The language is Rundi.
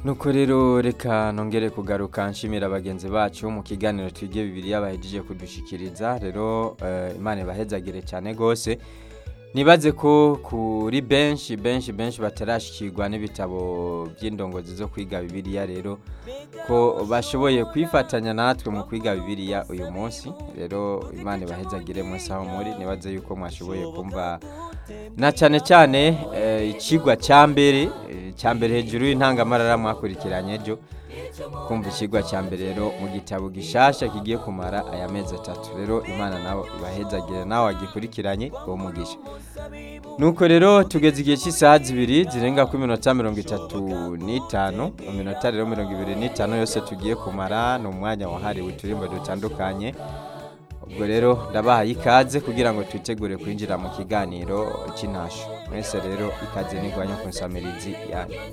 nuko rero reka nongere kugaruka nshimira bagenzi bacu mu kiganiro twige bibiri bahejeje kudushikiriza rero eh, imana ibahezagire cyane rwose nibaze ko kuri benshi benshi benshi batarashikirwa n'ibitabo by'indongozi zo kwiga bibiliya rero ko bashoboye kwifatanya natwe mu kwiga bibiliya uyu munsi rero imana ibahezagire mwese aho muri nibaze yuko mwashoboye kumva na cyane cyane eh, ikigwa cya mbere eh, cya mbere hejuru y'intangamarara mwakurikiranye ejo kumva ikigwa cya mbere rero mu gitabo gishasha kigiye kumara aya mezi atatu rero imana nawe ibahezagire nawe wagikurikiranye uwo mugisha nuko rero tugeze igihe cy'isaha zibiri zirenga ku minota mirongo itatu n'itanu mu minota rero mirongo ibiri n'itanu yose tugiye kumara ni umwanya wahariwe uturimbo dutandukanye ubwo rero ndabahaye ikaze kugira ngo twitegure kwinjira mu kiganiro cy'intasho mwese rero ikaze n'igwanya ku nsamirizi yanyu